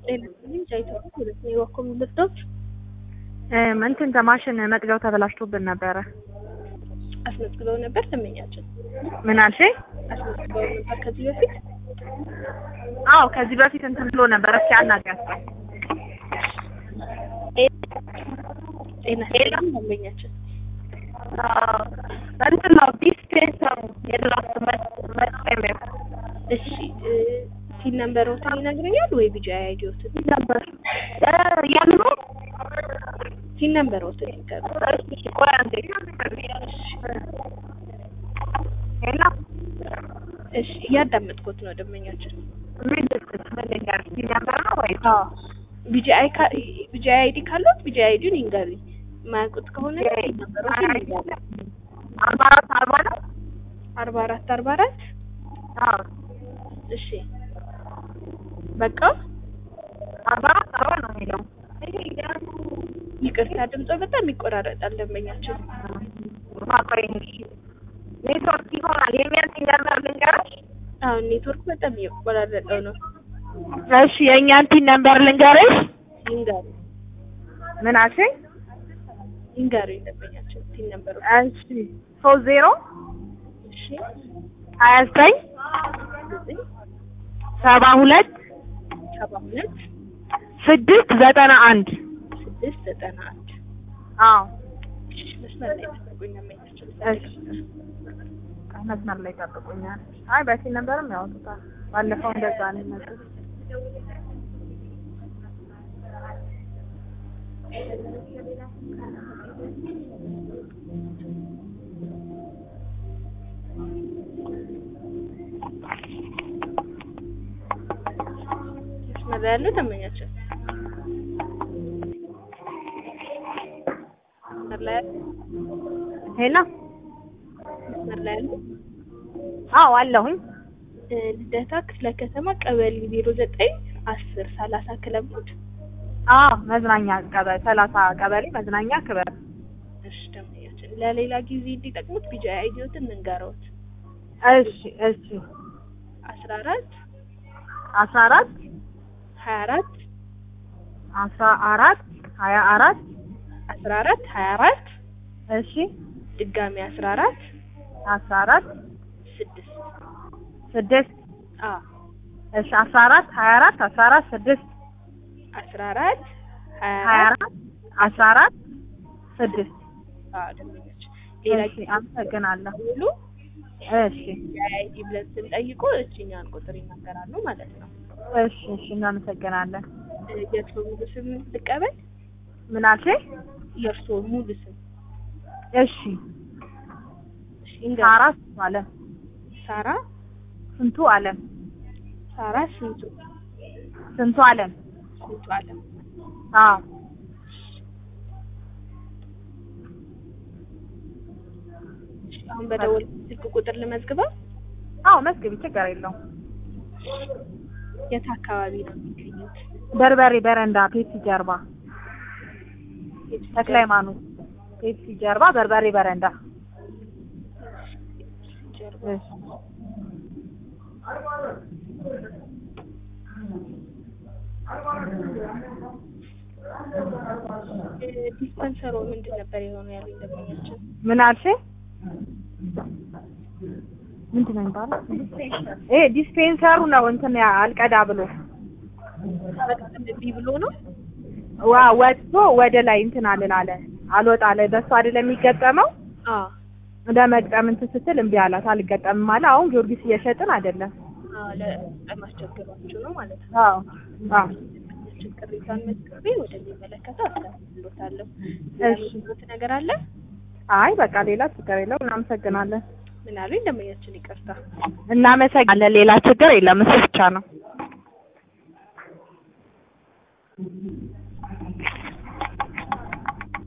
ጤና ይስጥልኝ ጃይቶ ሁለት ነው የዋኮም ልርዶች እንትን ማሽን መቅጃው ተበላሽቶብን ነበረ። አስመዝግበው ነበር ደንበኛችን ምን አልሽኝ? አስመዝግበው ነበር ከዚህ በፊት አዎ ከዚህ በፊት እንትን ብሎ ነበረ። እስኪ አናግሪያት። ጤና ይስጥልኝ ደንበኛችን እንትን ነው ዲስፔንሰሩ የድራፍት መስጠሚያ እሺ ሲል ነንበሮትን ይነግረኛል ወይ ቢጫ አይዲዮትን ነበር ያምኑ ሲል ነንበሮትን ይንገሩ እሺ ቆይ አንዴ ሄሎ እሺ እያዳመጥኩት ነው ደንበኛችን ምን ልስጥሽ ምን ልንገርሽ ነበር ነው ወይ ቢጂአይ ቢጂአይ አይዲ ካለት ቢጂአይ አይዲውን ይንገሩኝ የማያውቁት ከሆነ ነንበሮትን ይንገሩ አርባ አራት አርባ ነው አርባ አራት አርባ አራት አዎ እሺ በቃ አርባ አራት አርባ ነው የሚለው ይቅርታ ድምጾ በጣም ይቆራረጣል ደንበኛችን ማቆይኝ ኔትወርክ ይሆናል የሚያንስ ነበር ልንገርሽ አሁን ኔትወርክ በጣም እየቆራረጠው ነው እሺ የእኛን ቲን ነምበር ልንገርሽ ይንገሩ ምን አልሽኝ ይንገሩ ደንበኛችን ቲን ነምበሩ እሺ ሶስት ዜሮ እሺ ሀያ ዘጠኝ ዘጠኝ ሰባ ሁለት ሰባ ሁለት ስድስት ዘጠና አንድ ስድስት ዘጠና አንድ አዎ መስመር ላይ ተጠቁኝ ደንበኛችን እሺ መስመር ላይ ጠብቁኛል። አይ በፊት ነበርም ያወጡታል። ባለፈው እንደዛ ነው የመጡት። መስመር ላይ ያለው ደንበኛችን መስመር ላይ ያለው ሄሎ መስመር ላይ ያለው አዎ አለሁኝ። ልደታ ክፍለ ከተማ ቀበሌ ዜሮ ዘጠኝ አስር ሰላሳ ክለብ ሞድ አዎ መዝናኛ ቀበሌ ሰላሳ ቀበሌ መዝናኛ ክበብ እሺ ደንበኛችን ለሌላ ጊዜ እንዲጠቅሙት ቢጃ አይዲዮትን እንንገረውት እሺ እሺ አስራ አራት አስራ አራት ሀያ አራት አስራ አራት ሀያ አራት አስራ አራት ሀያ አራት እሺ ድጋሚ አስራ አራት አስራ አራት ስድስት ስድስት አ እሺ አስራ አራት ሀያ አራት አስራ አራት ስድስት አስራ አራት ሀያ ሀያ አራት አራት አስራ አራት ስድስት አ ደንበኛችን ሌላ እሺ ጊዜ አመሰግናለሁ። ሙሉ እሺ የአይዲ ብለን ስንጠይቁ እችኛን ቁጥር ይናገራሉ ማለት ነው። እሺ እሺ እናመሰግናለን። የእርስዎ ሙሉ ስም ልቀበል? ምን አልሽኝ? የእርስዎ ሙሉ ስም እሺ እሺ፣ ይንገሩኝ። ሳራ ስንቱ አለም ሳራ ስንቱ አለም ሳራ ስንቱ ስንቱ አለም ስንቱ አለም አዎ እሺ፣ አሁን በደወል ስልክ ቁጥር ልመዝግበው። አዎ መስግቢ ችግር የለውም። የት አካባቢ ነው የሚገኙት? በርበሬ በረንዳ ፔፕሲ ጀርባ ተክለ ሃይማኖት ፔፕሲ ጀርባ በርበሬ በረንዳ ጀርባ እሺ ዲስፐንሰሩ ምንድን ነበር የሆነው ያሉኝ ደንበኛችን? ምን አልሽኝ? ምንድን ነው የሚባለው? ይሄ ዲስፔንሰሩ ነው እንትን ያ አልቀዳ ብሎ በጣም እምቢ ብሎ ነው። ዋ ወጥቶ ወደ ላይ እንትን አልል አለ አልወጣ አለ። በሱ አይደለም የሚገጠመው አዎ ለመግጠም እንትን ስትል እምቢ አላት አልገጠምም አለ። አሁን ጊዮርጊስ እየሸጥን አይደለም። አዎ ለበጣም አስቸግሯችሁ ነው ማለት ነው። አዎ አዎ ችን ቅሬታን መዝግቤ ወደሚመለከተው አስተላልፍሎታለሁ። እሺ። ያሉት ነገር አለ? አይ በቃ ሌላ ችግር የለውም። እናመሰግናለን። ምን አሉኝ ደንበኛችን? ይቅርታ እናመሰግናለን። ሌላ ችግር የለም። እሱ ብቻ ነው።